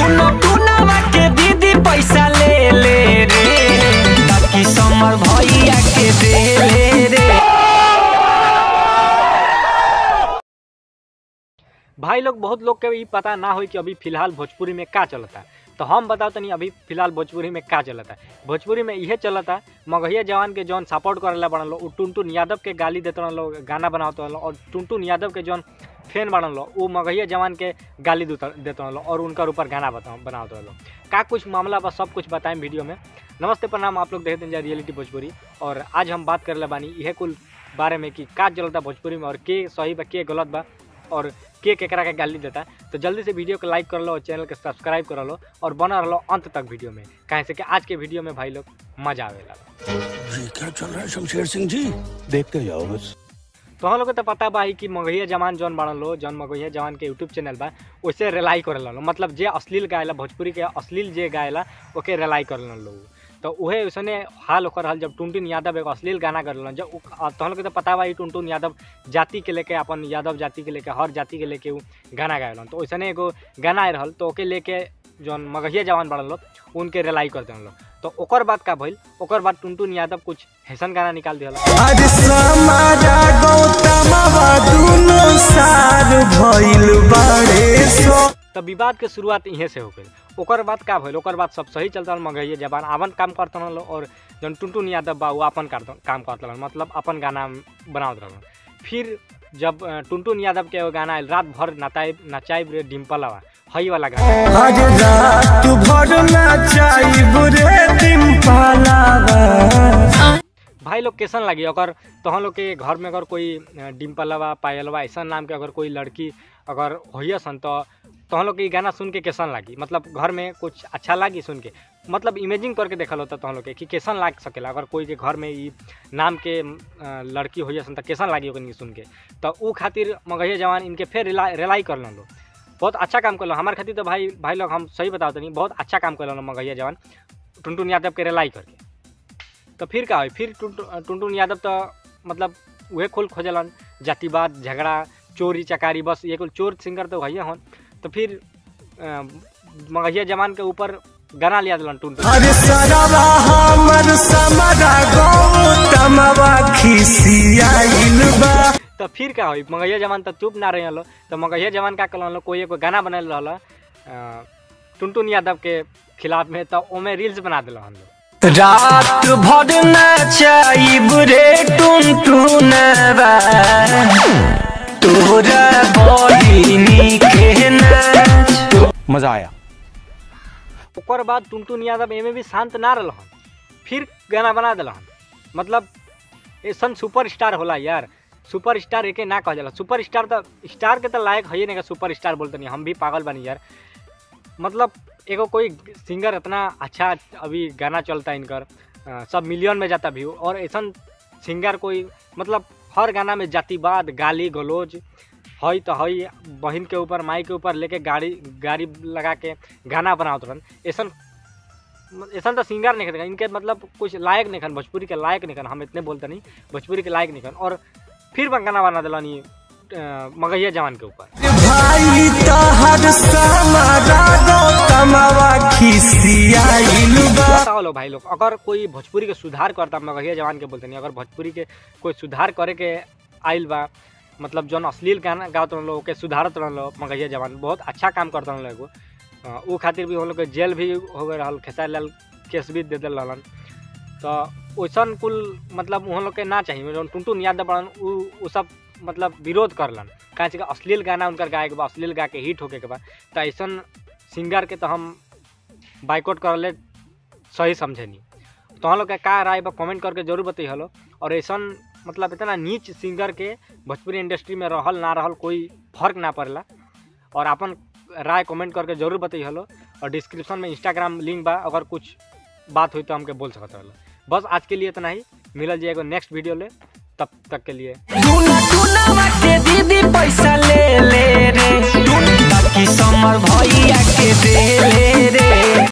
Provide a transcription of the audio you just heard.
टुन टुनवा के दीदी पैसा ले ले रे बाकी समर भैया के दे ले रे भाई लोग बहुत लोग के ई पता ना होई कि अभी फिलहाल भोजपुरी में का चलता तो हम बताओ तनी अभी फिलहाल भोजपुरी में का चलता भोजपुरी में इहे चलता मगहिया जवान के जौन सपोर्ट करेला बनल लो उ टुनटुन यादव के गाली देते रहलो गाना बनाते रहलो और टुनटुन यादव के जौन फैन बनल लो उ मगहिया जवान के गाली देते देते रहलो और उनकर ऊपर गाना बता बनाते रहलो का कुछ मामला बा सब कुछ बताएं वीडियो में नमस्ते प्रणाम आप लोग देखते हैं रियलिटी भोजपुरी और आज हम बात करे बानी इहे कुल बारे में कि का चलता भोजपुरी में और के सही बा के गलत बा और के केकरा के गाली देता तो जल्दी से वीडियो को लाइक कर लो और चैनल के सब्सक्राइब कर लो और बना रहो अंत तक वीडियो में कहे से कि आज के वीडियो में भाई लोग मजा आवेला ये क्या चल रहा है शमशेर सिंह जी देखते जाओ बस तो हम लोग के तो पता बा ही कि मगहिया जवान जौन बनल लो जौन मगहिया जवान के यूट्यूब चैनल बा वैसे रिलाई करे लो मतलब जे अश्लील गायला भोजपुरी के अश्लील जे गायला ओके रिलाई कर लो तो उहे उसने हाल ओकर हल जब टुनटुन यादव एगो अश्लील गाना कर जब उ- तहन के तो पता बा ही टुनटुन यादव जाति के लेके अपन यादव जाति के लेके हर जाति के लेके उ गाना गायलन तो वैसने एगो गाना आए रहल तो ओके लेके जौन मगहिया जवान बढ़ल लोग उनके रिलाई कर देन लोग तो ओकर बाद का भइल ओकर बाद टुनटुन यादव कुछ हैसन गाना निकाल दिया अरे समारा गौतमवा दुनो सार भइल बाड़े सो तब विवाद के शुरुआत इहे से हो गई ओकर बाद का भइल ओकर बाद सब सही चलता मगहिए जबान आपन काम करते रहल और जौन टुनटुन यादव बा वो अपन करत- काम करते रहल मतलब अपन गाना बनावत रहल फिर जब अ, टुनटुन यादव के एगो गाना आयल रात भर नचाई नचाइब रे डिम्पलवा हई वाला गाना आज रात भर नाचाइब रे डिम्पलवा भाई लोग कैसन लगी अगर तहन लोग के घर में अगर कोई अ, डिम्पलवा पायलवा ऐसा नाम के अगर कोई लड़की अगर होइए सन तो तहन लोग के ई गाना सुन के कैसन लागी मतलब घर में कुछ अच्छा लागी सुन के मतलब इमेजिंग करके देखल होता तहन लोग के कि कैसन लाग सकेला अगर कोई के घर में ई नाम के अ, लड़की होइए सन तो कैसन लागी ओकनी के सुन के तो ऊ खातिर मगहिया जवान इनके फिर रिलाई रिलाई कर लो बहुत अच्छा काम कर हमारे खातिर तो भाई भाई लोग हम सही बताओ तनी बहुत अच्छा काम कर मगहिया जवान टुनटुन यादव के रिलाई करके तो फिर का होई फिर टुनटुन टुनटुन यादव तो मतलब उहे खोल खोजलन जातिवाद झगड़ा चोरी चकारी बस ये कुल चोर सिंगर तो भैया हन तो फिर अ, मगहिया जवान के ऊपर गाना लिया दिलन टुनटुन अरे सरवा हमर समरा गौतमवा खिसियाइल बा तो फिर का होई मगहिया जवान तो चुप ना रहे लो तो मगहिया जवान का कलन लो कोई एगो गाना बनल रहल अ, टुनटुन यादव के खिलाफ में तो ओमे रील्स बना दिल हम लोग रात भर नाचाइब रे टुनटुनवा तोरा बहिनी के नाच मजा आया ओकर बाद टुनटुन यादव एमे भी शांत ना रहन फिर गाना बना दिलहन मतलब ऐसन सुपर स्टार होला यार सुपर स्टार एके ना कहल जाला सुपर स्टार तो स्टार के तो लायक है नहीं सुपर स्टार बोलते नहीं हम भी पागल बनी यार मतलब एगो कोई सिंगर इतना अच्छा अभी गाना चलता है इनकर अ, सब मिलियन में जाता व्यू और ऐसा सिंगर कोई मतलब हर गाना में जातिवाद गाली गलौज हई तो हई बहन के ऊपर माई के ऊपर लेके गाड़ी गाड़ी लगा के गाना बनावत रहन ऐसा ऐसा तो सिंगर नहीं खन इनके मतलब कुछ लायक नहीं खन भोजपुरी के लायक नहीं खन हम इतने बोलते नहीं भोजपुरी के लायक नहीं खन और फिर बा गाना बना दिलन ये अ, मगहिया जवान के ऊपर भाई तहर समरा गौतमवा खिसियाइल बा बताओ लो भाई लोग अगर कोई भोजपुरी के सुधार करता मगहिया जवान के बोलते नहीं अगर भोजपुरी के कोई सुधार करे के आइल बा मतलब जौन अश्लील गाना गावत रहलो ओके सुधारत रहलो मगहिया जवान बहुत अच्छा काम करत रहलो एगो अ, ऊ खातिर भी हम लोग के जेल भी हो गए रहल खेसारी लाल केस भी दे दिल रहलन तो वैसन कुल मतलब उन लोग के ना चाहिए जौन टुनटुन यादव बड़न ऊ ऊ सब मतलब विरोध करलन काहे कि अश्लील गाना उनकर गाए के बा अश्लील गा के हिट होके के बा तो ऐसन सिंगर के तो हम बाइकआउट करले सही समझे नहीं तो हम लोग का का राय बा कमेंट करके जरूर बताइए हलो और ऐसा मतलब इतना नीच सिंगर के भोजपुरी इंडस्ट्री में रहल ना रहल कोई फर्क ना पड़ेला और अपन राय कमेंट करके जरूर बताइए हलो और डिस्क्रिप्शन में इंस्टाग्राम लिंक बा अगर कुछ बात हुई तो हमके बोल सकते हलो बस आज के लिए इतना ही मिलल जाएगा नेक्स्ट वीडियो ले तब तक के लिए टुना टुनावा के दीदी पैसा ले ले रे बाकी समर भैया के दे ले रे